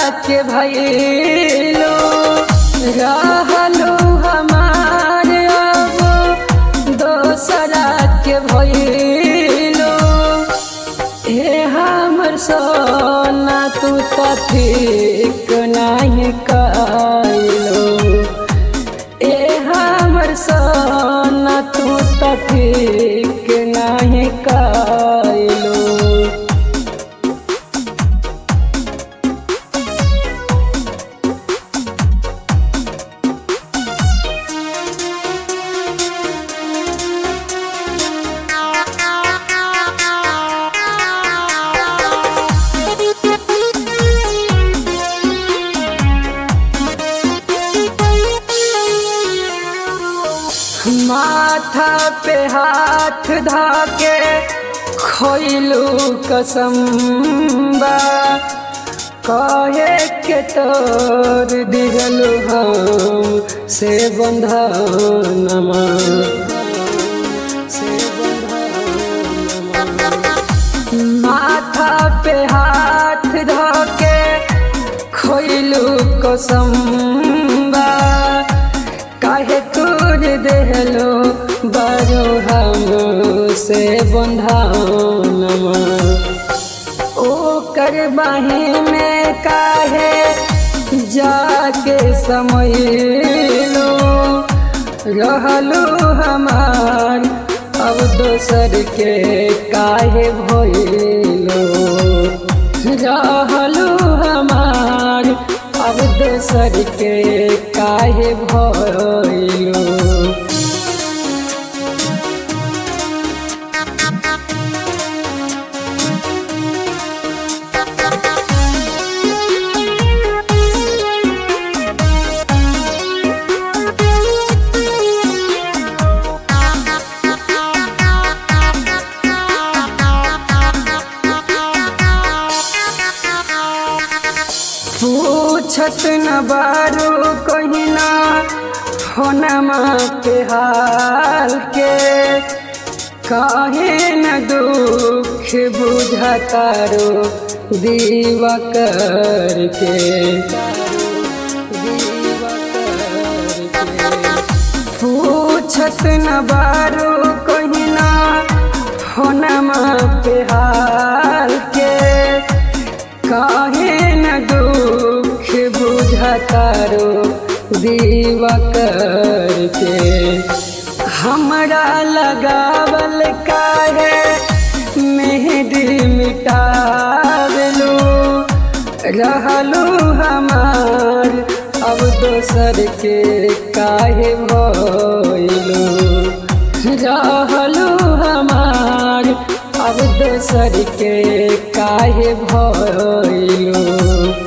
के भैलो रहलो हमार अब दोसरा के भैलो हे हमर सोना तू तो ठीक नहीं कैलो ए हमर सोना तू तो ठीक नहीं कैलो माथा पे हाथ धाके खोइलू कसम्बा कहे के तोर दिगलू हम से बंधनमा से बंधनमा माथा पे हाथ धाके खोइलू कसम्बा काहे तोर देहलो बारो हम से बंधानमा ओ कर बाही में काहे जाके समयलो रहलो हमार अब दोसर के काहे भइलो रहलो हमार अब दोसर के काहे भइलो पूछत न बारू कहिना होनमा के हाल के काहे न दुख बुझतारो दीवा करके पूछत न बारू कहिना होनमा पे हाल के काहे न दुख बुझतारो दीवा करके हमरा लगावल काहे मेहदी मिटावलू रहलू हमार अब दोसर के काहे भइलू रहलू हमार अब दोसर के काहे भइलू